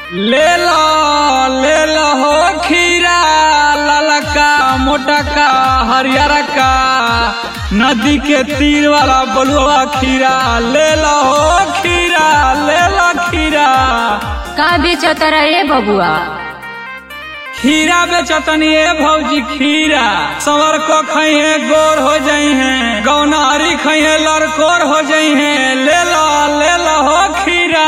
ले लो ले लो हो खीरा ललका मोटका हरियर का नदी के तीर वाला बलुआ खीरा ले लो हो खीरा ले लो खीरा का बेचत रे बबुआ खीरा बेचतनी ए भौजी खीरा सवर को खइहे गोर हो जाई हैं गौनारी खइहे लड़कोर हो जाई हैं ले लो ले लो हो खीरा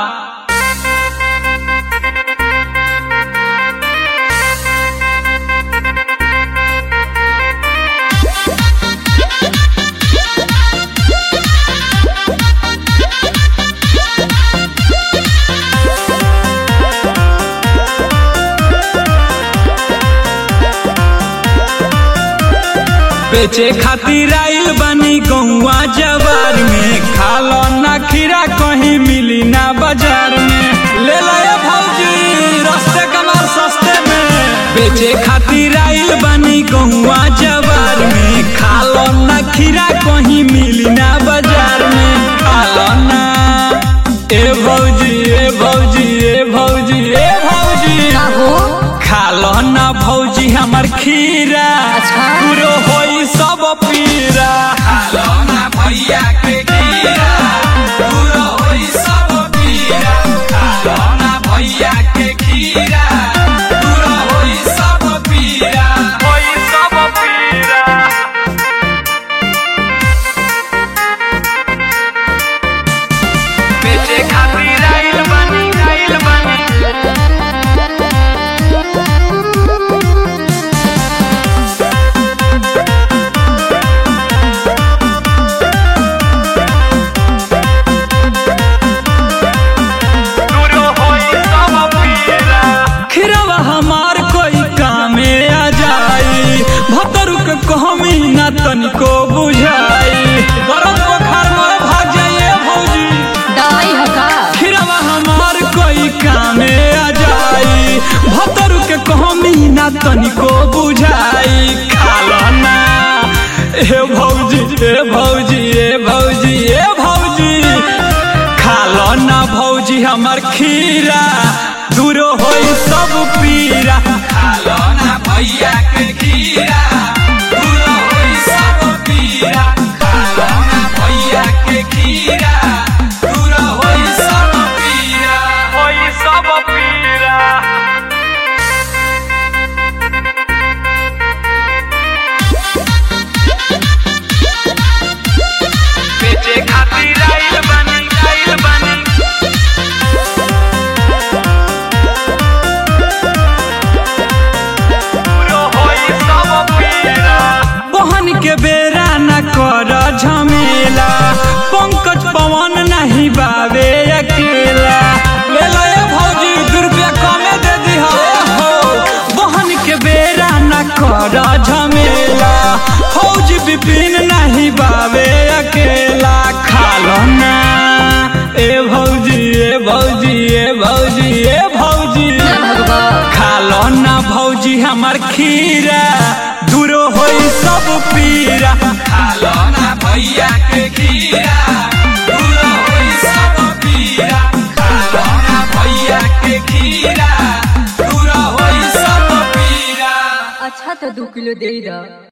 बेचे खातिर आइल बनी गौवा जवार में खालो ना खीरा कहीं मिली ना बाजार में ले लो ये भौजी रस्ते कमाल सस्ते में बेचे खातिर आइल बनी गौवा जवार में खालो ना खीरा कहीं मिली ना बाजार में खालो ना ए भौजी ए भौजी ए भौजी ए भौजी का हो खालो ना भौजी हमर खीरा अच्छा। पूरो होई सब पीरा खालो ना भैया के खीरा पूरो होई सब पीरा खालो ना भैया के खीरा पूरो होई सब पीरा होई सब पीरा बेचे खातिर आइल बनी आइल बनी खिरवा हमार कोई कामे आ जाई भतरू के कहमी ना तनिको बुझाई गरम बुखार में भाग जाइए भौजी दवाई हो का खिरवा हमार कोई कामे आ जाई भतरू के कहमी ना तनिको बुझाई खालो ना ए भौजी ए भौजी ए भौजी ए भौजी खालो ना भौजी हमर खीरा दूरो होई सब पीरा खालो ना भैया के खीरा दूरो होई सब पीरा खालो ना भैया के खीरा दूरो होई सब पीरा होई सब पीरा बेचे खातिर आइल बनी आइल बनी बहन के बेरा न कर झमेला पंकज पवन नहीं बावे अकेला ले लो ये भौजी दू रुपया कमे दे दी हो बहन के बेरा न कर झमेला फौज विपिन नहीं बावे अकेला खालो ना ए भौजी ए भौजी ए भौजी ए भौजी ना भगवा खालो ना भौजी हमर खीरा दूरो होई सब पीरा खालो ना भैया के खीरा दूरो होई सब पीरा खालो ना भैया के खीरा दूरो होई सब पीरा अच्छा तो दू किलो दे दा